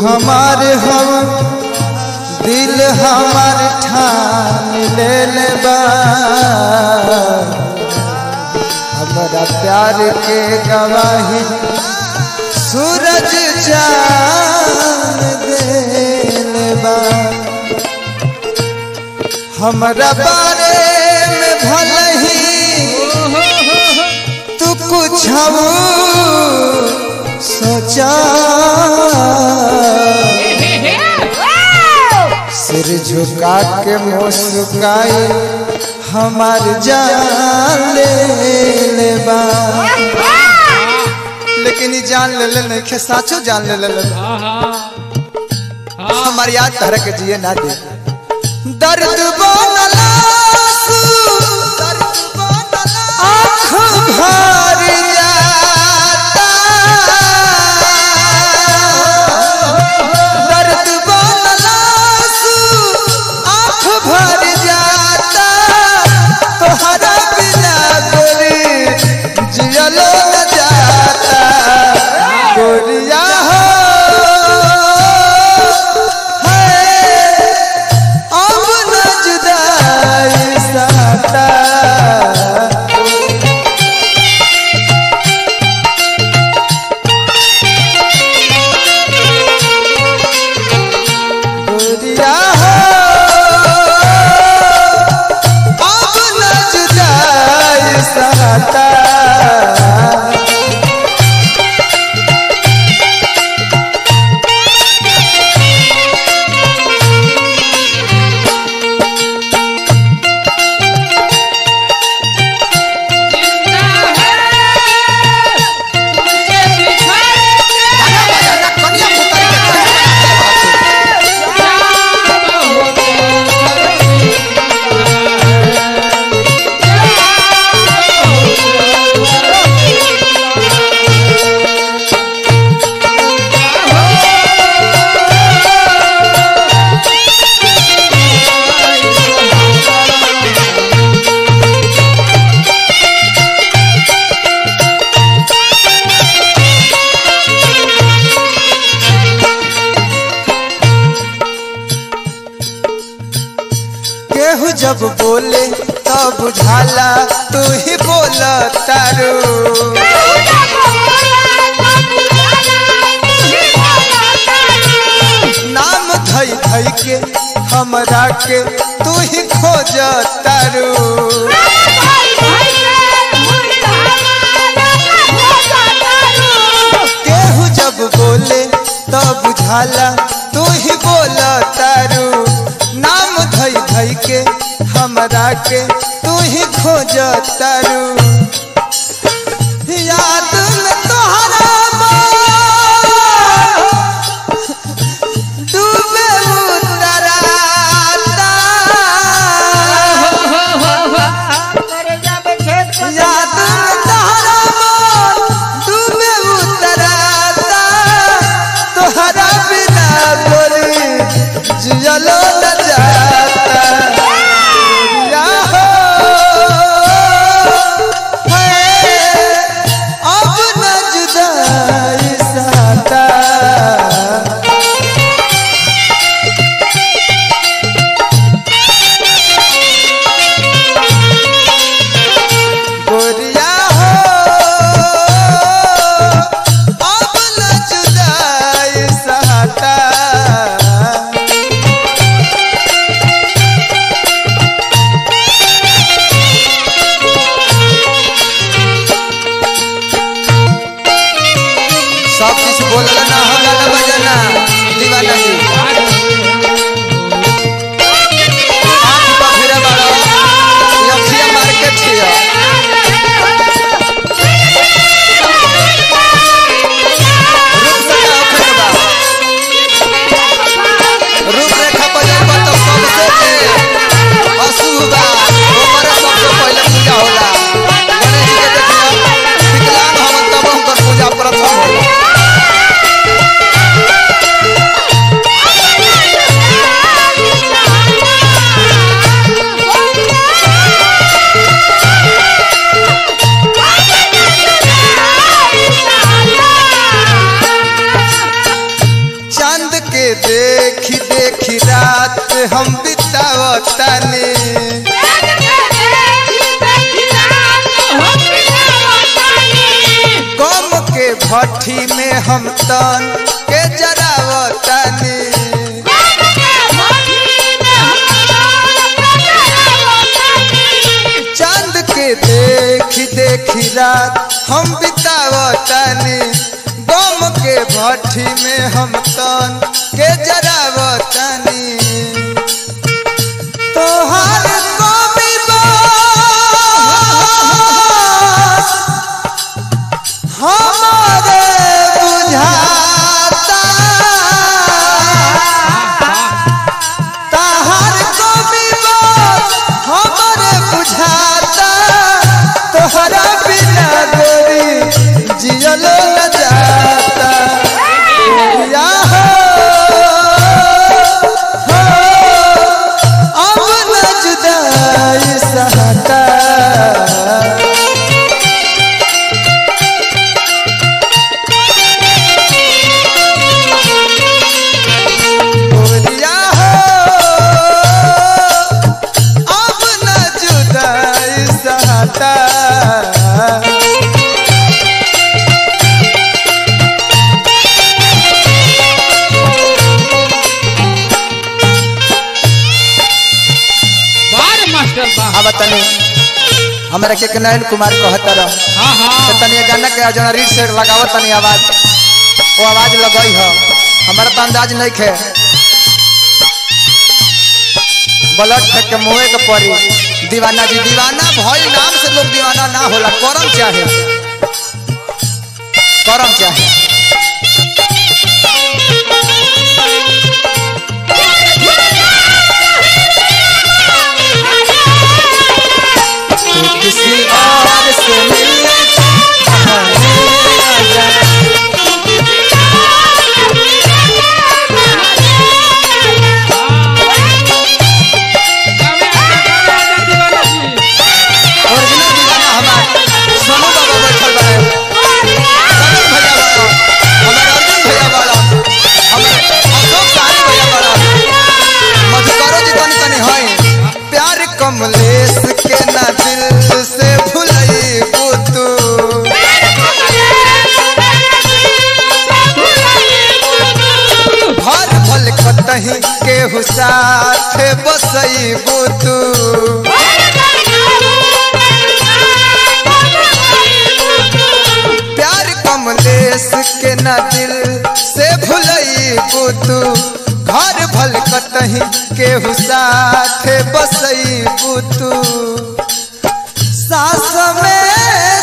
हमार हम दिल हमार ठान ले ले बा हमारा प्यार के गवाही सूरज चांद देले बा हमरा बारे में भले ही तू कुछ सोचा सिर झुका के मुस्काई हमार जान ले ले बा लेकिन ई जान ले ले नहीं साचो जान ले ले हमार याद तरह के जिए ना दे दर्द बनला आँख भर जाता दर्द बनला आँख भर जाता तोहरा बिना गोरी जियलो न जाता गोरिया हो है अब न जुदाई साता गोरिया हो अब न जुदाई साता केहू जब बोले तब बुझाला तू ही बोल तारू नाम धई धई के हमरा के तू ही खोज तारू केहू जब बोले तब बुझाला तू ही बोल तारू नाम धई धई के हमरा के तू ही खोज तारू याद में तोहरा मोर डूबे उतराता याद में तोहरा मोर डूबे उतराता तोहरा बिना गोरी जियलो न जाता या हो है के देखी देखी रात हम बितावतानी गम के भट्ठी में हम तन के जरावतानी चांद के देखी देखी रात हम बितावतानी गम के भट्ठी में हम तन के जरावतानी तोहार कवि बास हमारे बुझाता तहार कवि बास हमारे बुझाता तोहरा बिना गोरी जियलो न जाता या हो, हो, अब न जुदाई सहता बोलिया हो अब न जुदाई सहता बार मास्टर बा अब तनी हमरा के नयन कुमार कहता रह हाँ हाँ तो तनी ये गाना के जना रीड से लगावत तनी आवाज वो आवाज लगई हो हमारा तो अंदाज नहीं खे ब्लड फेंक के मुँहे के पड़ी दीवाना जी दीवाना भई नाम से लोग दीवाना ना होला करम चाहे करम चाहे तू किसी और से मिलने ओरिजिनल दीवाना हमार सोनू बाबा बैठल बा सनम भैया बड़ा हमार अर्जुन भैया बड़ा हमार अशोक सारी भैया बड़ा मधुकरो जी तनी तनी है प्यार कमलेश के ना दिल से भुलई तू भर भल कतही केहू साथ बसई तू प्यार कमलेश के न दिल से भुलई तू घर भल कतही केहू साथ बसई तू सास में